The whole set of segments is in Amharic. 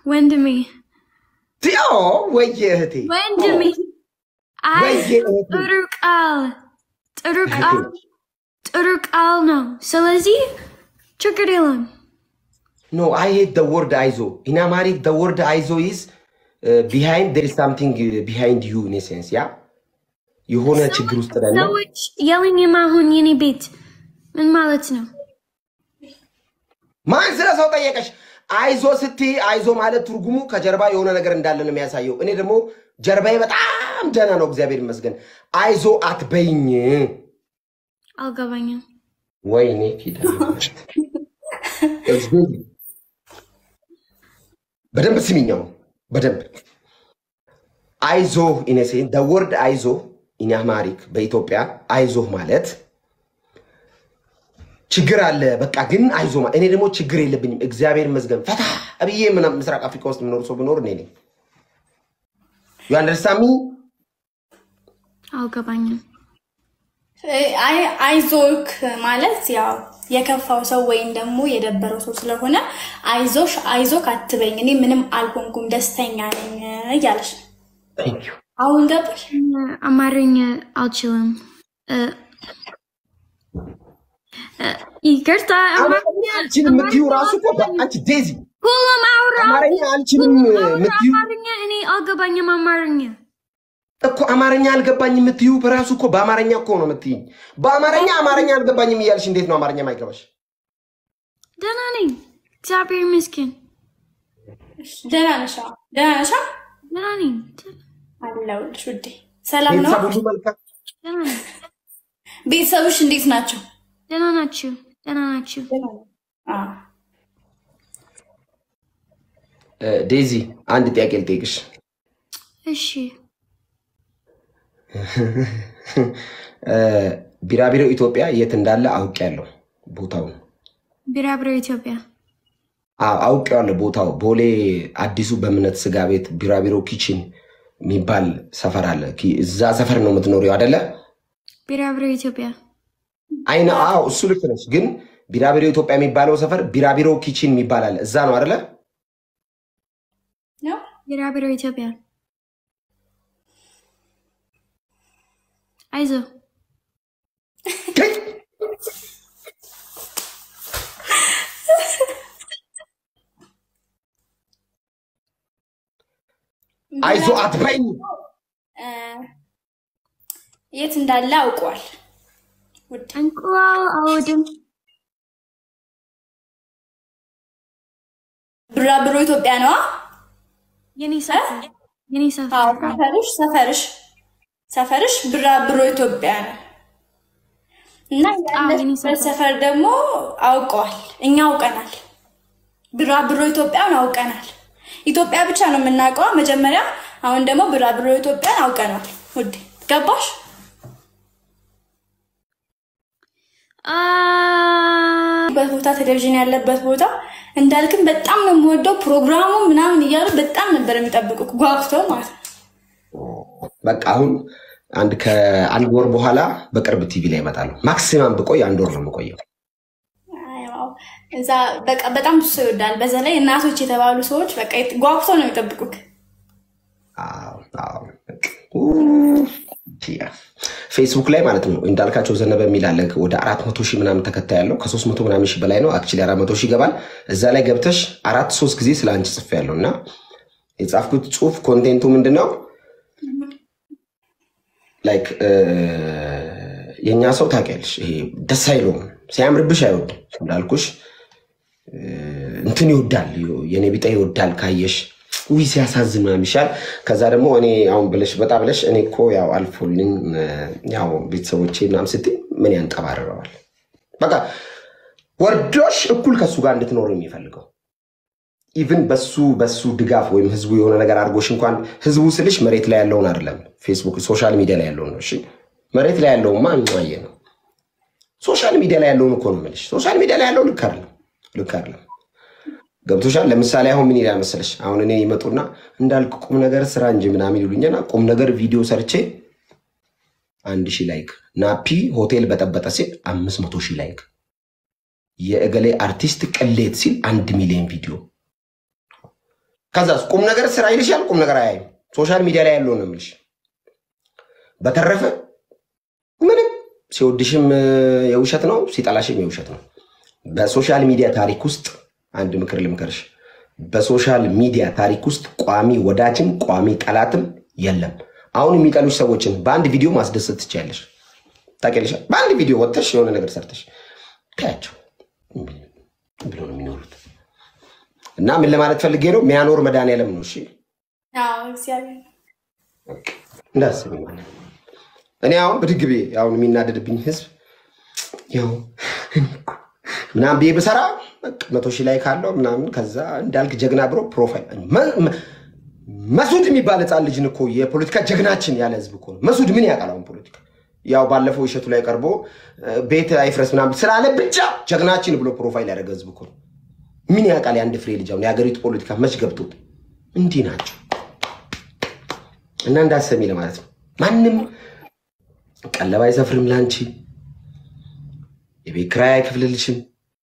ወንድሜ ቲዮ ወየ እህቴ ወንድሜ አይ ወየ እህቴ ጥሩ ቃል ጥሩ ቃል እህቴ ጥሩ ቃል ነው። ስለዚህ ችግር የለም። ኖ አይ ሄት ደ ወርድ አይዞ ኢን አማሪክ ደ ወርድ አይዞ ኢዝ ቢሃይንድ ዴር ኢዝ ሳምቲንግ ቢሃይንድ ዩ ኢን ሴንስ ያ የሆነ ችግር ውስጥ ነን። ሰዎች የለኝም አሁን የኔ ቤት ምን ማለት ነው? ማን ስለ ሰው ጠየቀሽ? አይዞ ስትይ አይዞ ማለት ትርጉሙ ከጀርባ የሆነ ነገር እንዳለ ነው የሚያሳየው። እኔ ደግሞ ጀርባዬ በጣም ደህና ነው፣ እግዚአብሔር ይመስገን። አይዞ አትበይኝ። አልገባኝም። ወይኔ ፊደል በደንብ ስሚኛው፣ በደንብ አይዞ ኢነሴን ደ ወርድ አይዞ ኢን አማሪክ በኢትዮጵያ አይዞህ ማለት ችግር አለ በቃ ግን አይዞ ማለት እኔ ደግሞ ችግር የለብኝም እግዚአብሔር ይመስገን ፈታ ብዬ ምናምን ምስራቅ አፍሪካ ውስጥ የምኖር ሰው ብኖር እኔ ነኝ ዩ አንደርስታንድ ሚ አልገባኝም። አይ አይዞክ ማለት ያው የከፋው ሰው ወይም ደግሞ የደበረው ሰው ስለሆነ አይዞሽ አይዞክ አትበኝ፣ እኔ ምንም አልሆንኩም ደስተኛ ነኝ እያለሽ ነው። Thank you. አሁን ገባሽ? አማርኛ አልችልም። እ፣ እ፣ ይቅርታ አማርኛ አልችልም የምትይው ራሱ እኮ አንቺ ዴዚ ሁሉም አውራ አማርኛ አልችልም የምትይው አማርኛ እኔ አልገባኝም አማርኛ እኮ አማርኛ አልገባኝ የምትይው በራሱ እኮ በአማርኛ እኮ ነው የምትይኝ። በአማርኛ አማርኛ አልገባኝም እያልሽ እንዴት ነው አማርኛ ማይገባሽ? ደህና ነኝ፣ እግዚአብሔር ይመስገን። ደህና ነሽ? አዎ። ደህና ነሽ? አዎ? ደህና ነኝ፣ አለሁልሽ ውዴ። ሰላም ነው? ቤተሰብ ሁሉ መልካም ደህና ነኝ። ቤተሰብሽ እንዴት ናቸው? ደህና ናችሁ? ደህና ናችሁ? አዎ። እ፣ ዴዚ አንድ ጥያቄ ልጠይቅሽ። እሺ፣ እ፣ ቢራቢሮ ኢትዮጵያ የት እንዳለ አውቄያለሁ ቦታውን። ቢራብሮ ኢትዮጵያ። አዎ አውቄዋለሁ ቦታው ቦሌ አዲሱ በእምነት ስጋ ቤት ቢራቢሮ ኪችን የሚባል ሰፈር አለ። ኪ- እዛ ሰፈር ነው የምትኖሪው አደለ? ቢራብሮ ኢትዮጵያ። አይነ አዎ እሱ ልክ ነች። ግን ቢራቢሮ ኢትዮጵያ የሚባለው ሰፈር ቢራቢሮ ኪችን የሚባል አለ። እዛ ነው አደለ? ነው? ቢራብሮ ኢትዮጵያ። አይዞ አይዞ አትበይኝ። እ፣ የት እንዳለ አውቀዋል ውዴ። እንቁላል አልወድም። ብራብሮ ኢትዮጵያ ነዋ። የኔ ሰፈር የኔ አዎ፣ ሰፈር ሰፈርሽ ሰፈርሽ ሰፈርሽ ብራብሮ ኢትዮጵያ ነው እና አዎ፣ የኔ ያለሽበት ሰፈር። ሰፈር ደግሞ አውቀዋል። እኛ አውቀናል። ብራብሮ ኢትዮጵያን አውቀናል። ኢትዮጵያ ብቻ ነው የምናውቀዋ መጀመሪያ። አሁን ደግሞ ብራብሮ ኢትዮጵያን አውቀናል። ውዴ ገባሽ? አ በት ቦታ ቴሌቪዥን ያለበት ቦታ እንዳልክም በጣም ነው የምወደው ፕሮግራሙ ምናምን እያሉ በጣም ነበር የሚጠብቁ ጓጉተው ማለት ነው። በቃ አሁን አንድ ከአንድ ወር በኋላ በቅርብ ቲቪ ላይ ይመጣሉ። ማክሲማም ብቆይ አንድ ወር ነው የምቆየው። አዎ፣ እዛ በቃ በጣም ብዙ ሰው ይወዳል። በዛ ላይ እናቶች የተባሉ ሰዎች በቃ ጓጉተው ነው የሚጠብቁክ። አዎ፣ አዎ፣ በቃ ኡ፣ ያ። ፌስቡክ ላይ ማለት ነው እንዳልካቸው ዘነበ የሚል አለ። ወደ አራት መቶ ሺህ ምናምን ተከታይ ያለው ከሶስት መቶ ምናምን ሺህ በላይ ነው። አክቹዋሊ አራት መቶ ሺህ ይገባል። እዛ ላይ ገብተሽ አራት ሶስት ጊዜ ስለ አንቺ ጽፌ ያለው እና የጻፍኩት ጽሁፍ ኮንቴንቱ ምንድን ነው ላይክ የእኛ ሰው ታውቂያለሽ፣ ይሄ ደስ አይለውም ሲያምርብሽ አይወድም እንዳልኩሽ እ፣ እንትን ይወዳል የኔ ቢጤ ይወዳል ካየሽ ውይ ሲያሳዝን ምናምን ይሻል። ከዛ ደግሞ እኔ አሁን ብለሽ በጣ ብለሽ እኔ እኮ ያው አልፎልኝ እ፣ ያው ቤተሰቦቼ ምናምን ስትይ ምን ያንጠባርረዋል? በቃ ወርዶሽ እኩል ከሱ ጋር እንድትኖር የሚፈልገው ኢቭን በሱ በሱ ድጋፍ ወይም ህዝቡ የሆነ ነገር አድርጎሽ እንኳን ህዝቡ ስልሽ መሬት ላይ ያለውን አይደለም፣ ፌስቡክ ሶሻል ሚዲያ ላይ ያለውን ነው። እሺ መሬት ላይ ያለውማ እንዋየ ነው። ሶሻል ሚዲያ ላይ ያለውን እኮ ነው የምልሽ። ሶሻል ሚዲያ ላይ ያለው ልክ አይደለም፣ ልክ አይደለም። ገብቶሻል? ለምሳሌ አሁን ምን ይላል መሰለሽ? አሁን እኔ ይመጡና እንዳልክ ቁም ነገር ስራ እንጂ ምናምን ይሉኛና ቁም ነገር ቪዲዮ ሰርቼ አንድ ሺህ ላይክ፣ ናፒ ሆቴል በጠበጠ ሲል አምስት መቶ ሺህ ላይክ፣ የእገሌ አርቲስት ቅሌት ሲል አንድ ሚሊዮን ቪዲዮ ከዛስ ቁም ነገር ስራ ይልሻል። ቁም ነገር አያይም። ሶሻል ሚዲያ ላይ ያለው ነው የምልሽ። በተረፈ ምንም ሲወድሽም እ፣ የውሸት ነው፣ ሲጠላሽም የውሸት ነው። በሶሻል ሚዲያ ታሪክ ውስጥ አንድ ምክር ልምከርሽ። በሶሻል ሚዲያ ታሪክ ውስጥ ቋሚ ወዳጅም ቋሚ ጠላትም የለም። አሁን የሚጠሉሽ ሰዎችን በአንድ ቪዲዮ ማስደሰት ትችያለሽ። ታውቂያለሽ። በአንድ ቪዲዮ ወጥተሽ የሆነ ነገር ሰርተሽ ታያቸው ብሎ ነው የሚኖሩት። እና ምን ለማለት ፈልጌ ነው የሚያኖር መድኃኒዓለም ነው። እሺ አዎ እግዚአብሔር እንዳስብ ማለት ነው። እኔ አሁን ብድግ ብዬ አሁን የሚናደድብኝ ህዝብ ያው እኔ እኮ ምናምን ብዬ ብሰራ በቃ መቶ ሺህ ላይ ካለው ምናምን ከዛ እንዳልክ ጀግና ብሎ ፕሮፋይል መ- መ- መሱድ የሚባል ህፃን ልጅን እኮ የፖለቲካ ጀግናችን ያለ ህዝብ እኮ ነው። መሱድ ምን ያውቃል አሁን ፖለቲካ? ያው ባለፈው እሸቱ ላይ ቀርቦ እ፣ ቤት አይፍረስ ምናምን ስላለ ብቻ ጀግናችን ብሎ ፕሮፋይል ያደረገ ህዝብ እኮ ነው። ምን ያውቃል የአንድ ፍሬ ልጅ አሁን የሀገሪቱ ፖለቲካ መች ገብቶት? እንዲህ ናቸው እና እንዳሰሚ ለማለት ነው። ማንም ቀለብ አይሰፍርም ለአንቺ፣ የቤት ኪራይ አይከፍልልሽም፣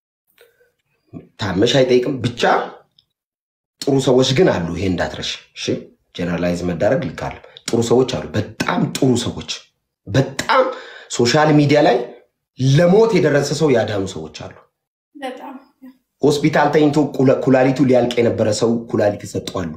ታመሽ አይጠይቅም። ብቻ ጥሩ ሰዎች ግን አሉ። ይሄ እንዳትረሽ እሺ። ጀነራላይዝ መዳረግ ልካለ ጥሩ ሰዎች አሉ። በጣም ጥሩ ሰዎች፣ በጣም ሶሻል ሚዲያ ላይ ለሞት የደረሰ ሰው ያዳኑ ሰዎች አሉ። በጣም ሆስፒታል ተኝቶ ኩላ- ኩላሊቱ ሊያልቅ የነበረ ሰው ኩላሊት ይሰጠዋሉ።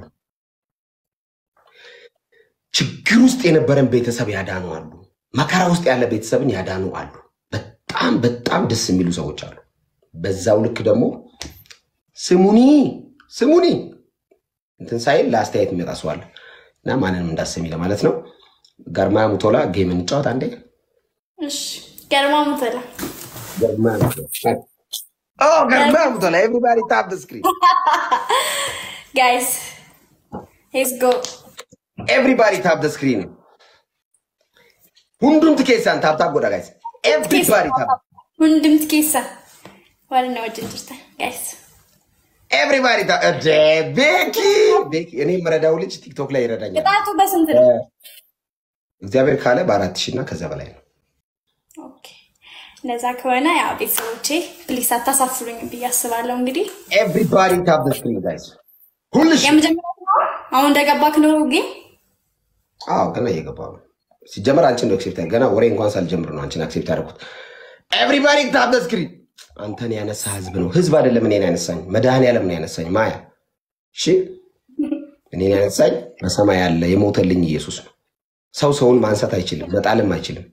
ችግር ውስጥ የነበረን ቤተሰብ ያዳኑ አሉ። መከራ ውስጥ ያለ ቤተሰብን ያዳኑ አሉ። በጣም በጣም ደስ የሚሉ ሰዎች አሉ። በዛው ልክ ደግሞ ስሙኒ ስሙኒ እንትን ሳይል ለአስተያየት የሚመጣ ሰው አለ እና ማንንም እንዳሰሚ ለማለት ነው። ገርማ ሙቶላ ጌም እንጫወት አንዴ። እሺ ገርማ ሙተላ ገርማ ሙቶላ ኦ፣ ገርማ ሙቶላ ኤቭሪባዲ ታፕ ዘ ስክሪን ጋይስ ሌትስ ጎ ኤቭሪባዲ ታፕ ዘ ስክሪን ሁንዱምት ኬሳን ታፕ ታፕ ጎዳ ጋይስ ኤቭሪባዲ ታፕ ሁንድምት ኬሳ ዋልና ወጭን ጅርታ ጋይስ ኤቭሪባዲ ታፕ እደ ቤኪ ቤኪ እኔ የምረዳው ልጅ ቲክቶክ ላይ ይረዳኛል። ቅጣቱ በስንት ነው? እግዚአብሔር ካለ በአራት ሺህ እና ከዛ በላይ ነው። ኦኬ እንደዛ ከሆነ ያው ቤተሰቦቼ ፕሊስ አታሳፍሩኝም ብዬ አስባለሁ። እንግዲህ ኤቭሪባዲ ታፕ ዘ ስክሪን ጋይስ ሁልሽ የመጀመሪያ አሁን እንደገባክ ነው ግን አዎ ገና እየገባሁ ነው። ሲጀመር አንቺን ነው አክሴፕት ገና ወሬ እንኳን ሳልጀምር ነው አንቺን አክሴፕት ያደረኩት። ኤቭሪባዲ ታፕ ዘ ስክሪን አንተን ያነሳ ህዝብ ነው። ህዝብ አይደለም እኔን ያነሳኝ፣ መድኃኔዓለም ነው ያነሳኝ። ማያ እሺ፣ እኔን ያነሳኝ በሰማይ ያለ የሞተልኝ ኢየሱስ ነው። ሰው ሰውን ማንሳት አይችልም፣ መጣልም አይችልም።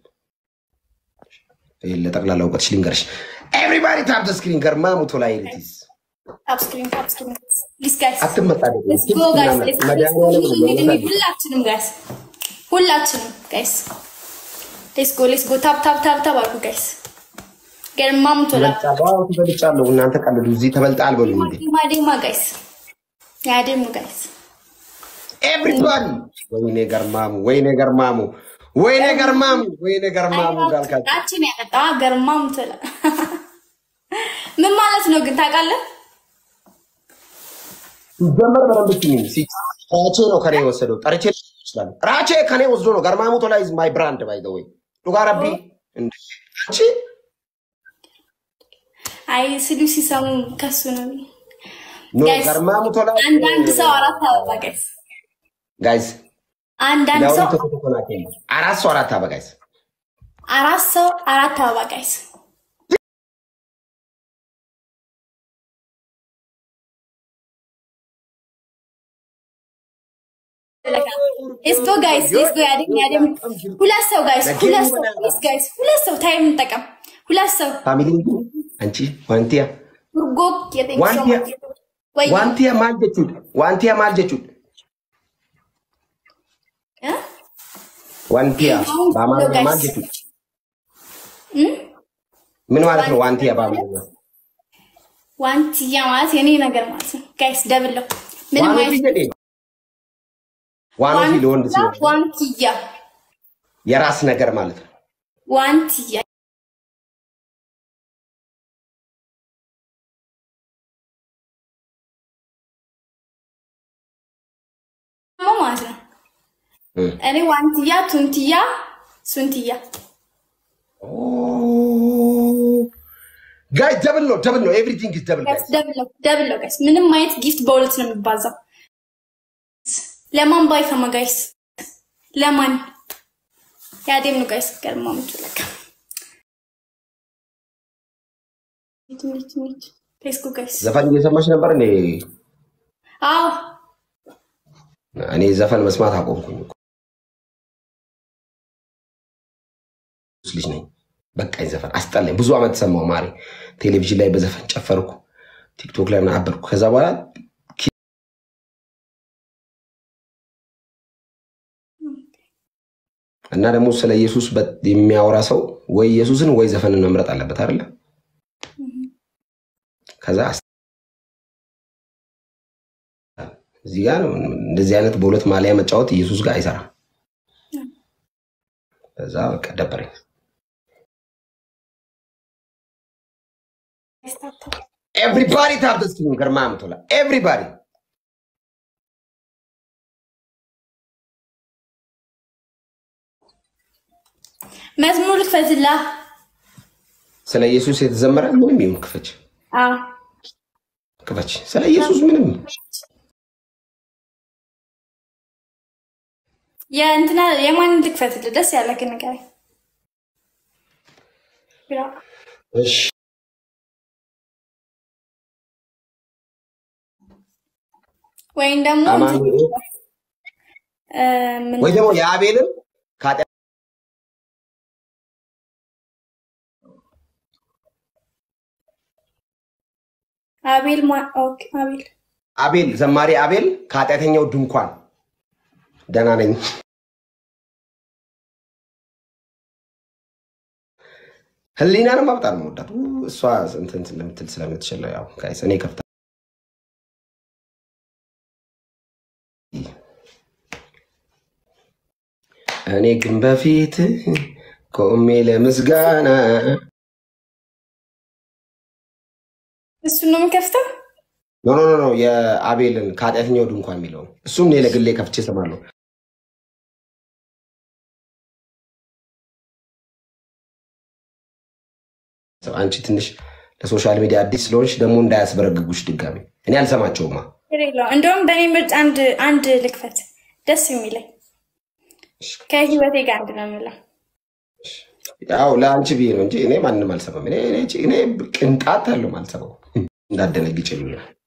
ይሄን ለጠቅላላ እውቀትሽ ልንገርሽ። ኤቭሪባዲ ታፕ ዘ ስክሪን ገርማ ሙቶ ላይ ሪቲዝ ታፕ ስክሪን ታፕ ስክሪን ፕሊስ ጋይስ አትመጣ ሌትስ ጎ ጋይስ ሌትስ ጎ ሁላችንም ጋይስ ሁላችንም ጋይስ ሌትስ ጎ ሌትስ ጎ ታፕ ታፕ ታፕ ታፕ አድርጉ ጋይስ ገርማ ሙቶላ ተበልጫለሁ። እናንተ ቀልዱ። እዚህ ተበልጣል በሉ እንዴ ማዴማ ጋይስ ያደሙ ጋይስ ኤቭሪባዲ ወይኔ ገርማሙ፣ ወይኔ ገርማሙ፣ ወይኔ ገርማሙ፣ ወይኔ ገርማሙ ጋልካቸው ጣችን ያጠጣ ገርማ ሙቶላ ምን ማለት ነው ግን ታውቃለህ? ሲጀመር በደንብ ስሚኝ። ሲ- ራቼ ነው ከኔ የወሰደው። ጠርቼ ይችላል። ራቼ ከኔ ወስዶ ነው። ገርማሙ ቶላ ኢዝ ማይ ብራንድ ባይ ዘ ወይ ዱጋ ረቢ እንደ አንቺ አይ ስሉ ሲሰሙ ከሱ ነው። ኖ Guys, ገርማሙ ቶላ አንዳንድ ሰው አራት አበባ ጋይስ፣ ጋይስ አንዳንድ ሰው ዳውን ተተተናከ አራት ሰው አራት አበባ ጋይስ አራት ሰው አራት አበባ ጋይስ። ሌትስ ጎ ጋይስ ሌትስ ጎ ያደም ያደም ሁለት ሰው ጋይስ ሁለት ሰው ፕሊዝ ጋይስ ሁለት ሰው ታይም እንጠቀም። ሁለት ሰው ፋሚሊ አንቺ ዋንቲያ ጉርጎ የጤንክ ሰው ዋንቲያ ወይ ዋንቲያ ማል ጀቹድ ዋንቲያ ማል ጀቹድ እ? ዋንቲያ በአማርኛ ማል ጀቹድ ምን ማለት ነው? ዋንቲያ በአማርኛ ዋንትያ ማለት የኔ ነገር ማለት ነው ጋይስ። ደብለው ምንም ዋኖ አይነት ፊደሌ ዋኖ ለወንድ ሲሆን ዋንትያ የራስ ነገር ማለት ነው። ዋንትያ ደግሞ ማለት ነው። እም። እኔ ዋንትያ፣ ቱንትያ፣ ሱንትያ ጋይ ደብል ነው ደብል ነው ኤቭሪቲንግ ኢዝ ደብል ጋይስ ደብለው ደብለው ጋይስ ምንም አይነት ጊፍት በሁለት ነው የሚባዛው። ለማን ባይሰማ ጋይስ ለማን ያዴም ነው ጋይስ ገርማ ምትለካ ፌስቡክ ጋይስ ዘፈን እየሰማች ነበር እኔ አዎ እኔ ዘፈን መስማት አቆምኩኝ እኮ። ልጅ ነኝ በቃኝ ዘፈን አስጠላኝ ብዙ አመት ሰማው ማሪ ቴሌቪዥን ላይ በዘፈን ጨፈርኩ ቲክቶክ ላይ ምናምን አበርኩ ከዛ በኋላ ኪ- እና ደግሞ ስለ ኢየሱስ በ- የሚያወራ ሰው ወይ ኢየሱስን ወይ ዘፈንን መምረጥ አለበት አይደለ ከዛ አስ- እዚህ ጋር እንደዚህ አይነት በሁለት ማሊያ መጫወት ኢየሱስ ጋር አይሰራም ከዛ በቃ ደበረኝ ኤቭሪባዲ ታፕ ዘ ስክሪን ገርማ ምቶላ ኤቭሪባዲ መዝሙር ልክፈትላ ስለ ኢየሱስ የተዘመረ ምንም ይሁን ክፈች አዎ ክፈች ስለ ኢየሱስ ምንም የእንትና የማን ልክፈትልህ ደስ ያለህ ነገር እሺ ወይም ደግሞ አማኑኤል እ፣ ምን- ወይ ደግሞ የአቤልን ከኃጢአት አቤል ማ- ኦኬ፣ አቤል አቤል ዘማሪ አቤል ከኃጢአተኛው ድንኳን ደህና ነኝ ህሊናንም በጣም ነው የምወዳት ው- እሷ እንትን ስለምትል ስለምትችል ያው ጋይስ እኔ ከፍታ እኔ ግን በፊት ቆሜ ለምስጋና እሱን ነው የምከፍተው። ኖ ኖ ኖ ኖ የአቤልን ከኃጢአተኛው ድንኳን የሚለው እሱም እኔ ለግሌ ከፍቼ እሰማለሁ። አንቺ ትንሽ ለሶሻል ሚዲያ አዲስ ስለሆንሽ ደግሞ እንዳያስበረግጉሽ ድጋሚ እኔ አልሰማቸውማ። ችግር የለውም። እንደውም በእኔ ምርጫ አንድ አንድ ልክፈት ደስ የሚለኝ ከህይወቴ ጋር አንድ ነው የምለው። ያው ለአንቺ ብዬ ነው እንጂ እኔ ማንም አልሰማም። እኔ እኔ እኔ ቅንጣት አለው አልሰማው እንዳደነግጭ ብዬ ነው።